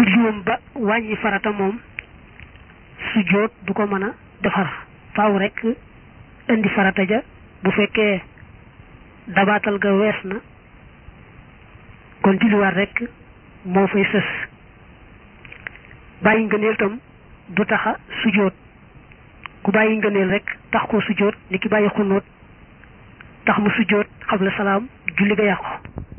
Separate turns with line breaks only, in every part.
juum ba wàññi farata moom sujjóot du ko mën a defar faaw rek indi farata ja bu fekkee dabaatal ga wees na kon julliwaat rek moo fay sës bàyyi ngëneel tam du taxa sujjóot ku bàyyi ngëneel rek tax koo sujjóot ni ki bàyyi xunóot tax mu sujjóot xabla salaam julli ga yàqu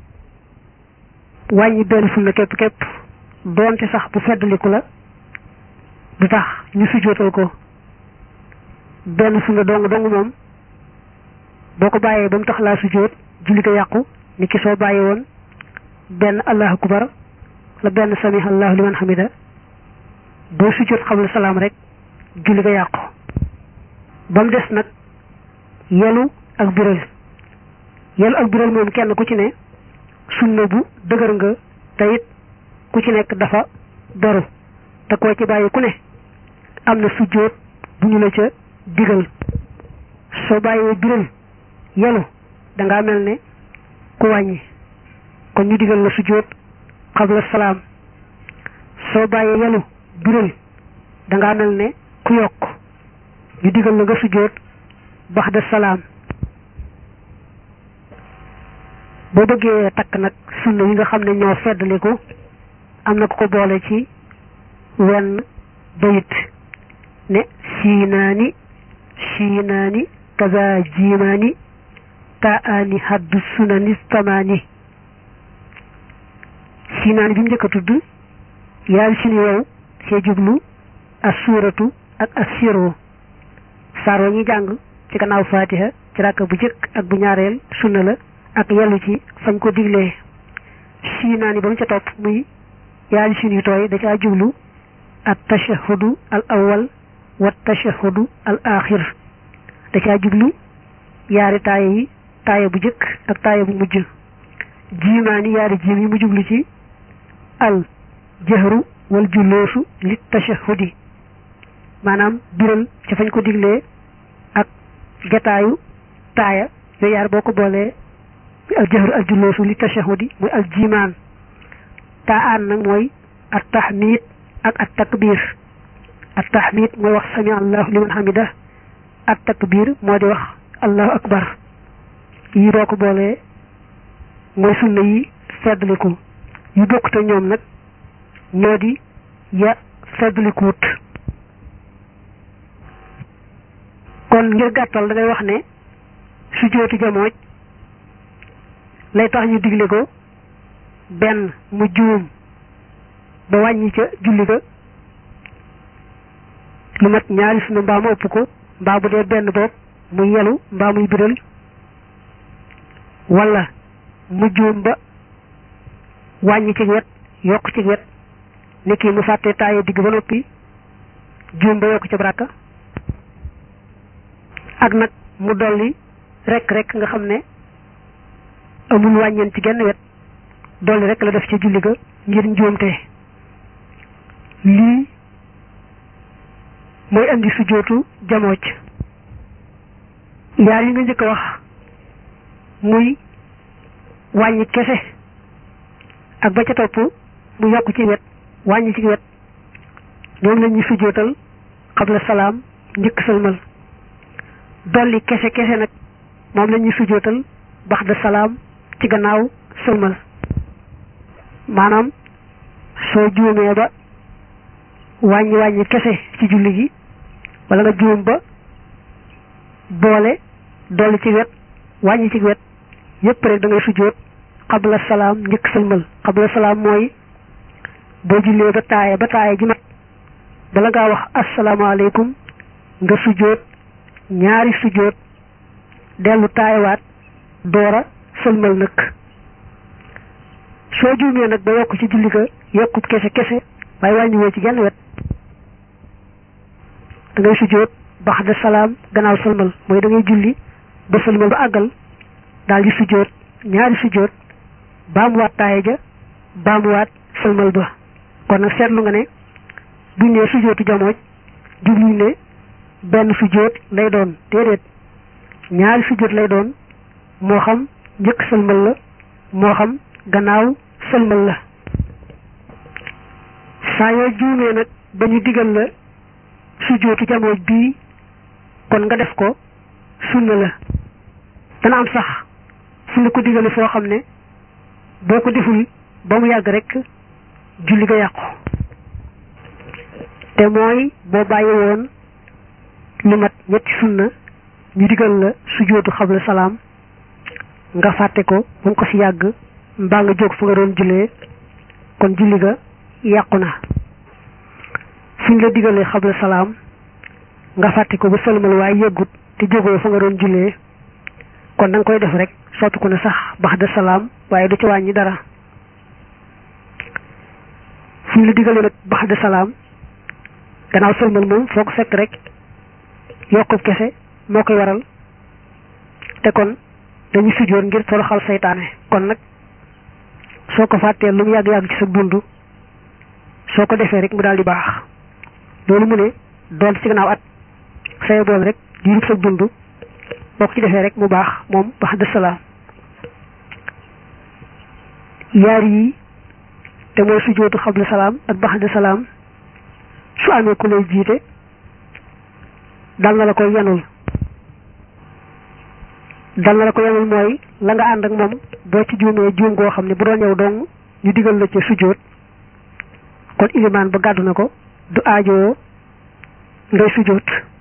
wàññi benn sunna képp képp doonte sax bu feddaliku la du tax ñu sujjóotal ko benn sunna dong dong moom boo ko bàyyee ba mu tax laa sujjóot julli ga yàqu ni ki soo bàyyi woon benn allahu akbar la benn sami allahu liman hamida boo sujjóot xabla salaam rek julli ga yàqu ba mu des nag yelu ak biral yelu ak biral moom kenn ku ci ne sunna bu dëgër nga te it ku ci nekk dafa doru te koo ci bàyyi ku ne am na sujjóot bu ñu la ca digal soo bàyyee biral yelu dangaa mel ne ku wàññi kon ñu digal la sujjóot xabla salaam soo bàyyee yelu biral dangaa mel ne ku yokk ñu digal la nga sujjóot baxda salaam boo bëggee takk nag sunna yi nga xam ne ñoo feddaliku am na ku ko boole ci wenn bayit ne siinaani siinaani kaza jiimaani taani haddu sunani tamaani siinaani bi mu njëkk a tudd yaari sini wow see jublu as suuratu ak as sirru saar wa ñuy jàng ci gannaaw faatiha ci ràkk bu jëkk ak bu ñaareel sunna la ak yellu ci fañ ko diglee siinaani ba mu ca topp muy yaari sin yu tooy da caa jublu at tashahudu al awwal wa tashahudu al axir da caa jublu yaari taaya yi taaya bu jëkk ak taaya bu mujj jiimaani yaari jiim yi mu jublu ci al jahru wal julloosu li tashahudi maanaam biral ca fañ ko diglee ak jataayu taaya yooyu yaar boo ko boolee al jahru al julloosu li tashahudi muy al jiimaan taa aan nag mooy at tahmid ak at takbir at tahmid mooy wax sami allahu liman hamida at takbir moo di wax allahu akbar yi boo ko boolee mooy sunna yi feddliku yu bokk te ñoom nag ñoo di ya feddlikuut kon ngir gàttal da ngay wax ne sujjóotu jamooj lay tax ñu digle ko benn mu juum ba wàññi ca julli ga lu mat ñaari sunu mbaa mu ëpp ko mbaa bu dee benn bopp muy yelu mbaa muy biral wala mu juum ba wàññi ci wet yokk ci wet ni kii mu fàtte taaye digg ba noppi juum ba yokk ca baraka ak nag mu dolli rek rek nga xam ne amul wàññeen ci genn wet dolli rek la def ci julli ga ngir njuumte lii mooy andi sujjóotu jamooj yaar yi nga njëkk a wax muy wàññi kese ak ba ca topp mu yokk ci wet wàññi ci wet ñoom la ñuy sujjóotal xabla salaam njëkk sëlmal dolli kese kese nag moom la ñuy sujjóotal baxda salaam ci gannaaw sëlmal maanaam soo juumee ba wàññi wàññi kese ci julli gi wala nga juum ba boole dolli ci wet wàññi ci wet yépp rek da ngay sujjóot xabla salaam njëkk sëlmal xabla salaam mooy boo jullee ba taaya ba taaya ji mat bala ngaa wax asalaamaaleykum nga sujjóot ñaari sujjóot dellu taayawaat doora sëlmal nag soo juumee nag ba yokk ci julli ga yokkut kese kese waaye wàññiwoo ci genn wet da ngay sujjóot baxda salaam gannaaw sëlmal mooy da ngay julli ba sëlmal ba àggal daal di sujjóot ñaari sujjóot baamuwaat taaya ja baamuwaat sëlmal ba kon nag seetlu nga ne buñ ne sujjóotu jamooj jubluñ ne benn sujjóot lay doon déedéet ñaari sujjóot lay doon moo xam njëkk sëlmal la moo xam gannaaw sëlmal la saa yoo juumee nag ba ñu digal la sujjóotu jamooj bii kon nga def ko sunna la dana am sax fu la ko digale foo xam ne boo ko deful ba mu yàgg rek julli ga yàqu te mooy boo bàyyi woon lu mat ñetti sunna ñu digal la sujjóotu xabla salaam nga fàtte ko ba mu ko ci yàgg mbaa nga jóg fu nga doon jullee kon julli ga yàqu na suñ la digalee xabla salaam nga fàtte ko ba sëlmal waaye yëggut te jógoo fa nga doon jullee kon da nga koy def rek soppi ko ne sax baxda salaam waaye du ci wàññi dara suñ la digalee nag baxda salaam gannaaw sëlmal moom foo ko fekk rek yokkub kese moo koy waral te kon dañu sujjoon ngir toroxal seytaane kon nag soo ko fàttee lu mu yàgg-yàgg ci sa dund soo ko defee rek mu daal di baax loolu mu ne doon ci gannaaw at saye boon rek diirub sa dund boo ko ci defee rek mu baax moom baxda salaam yaar yi te mooy sujjootu xabla salaam ak baxda salaam su amee ku lay jiite dal na la koy yanul dal na la ko yanul mooy la nga ànd ak moom boo ci juumee juum goo xam ne bu doon yow dong ñu digal la ca sujjoot kon ilimaan ba gàddu na ko du aajoo ngay sujjoot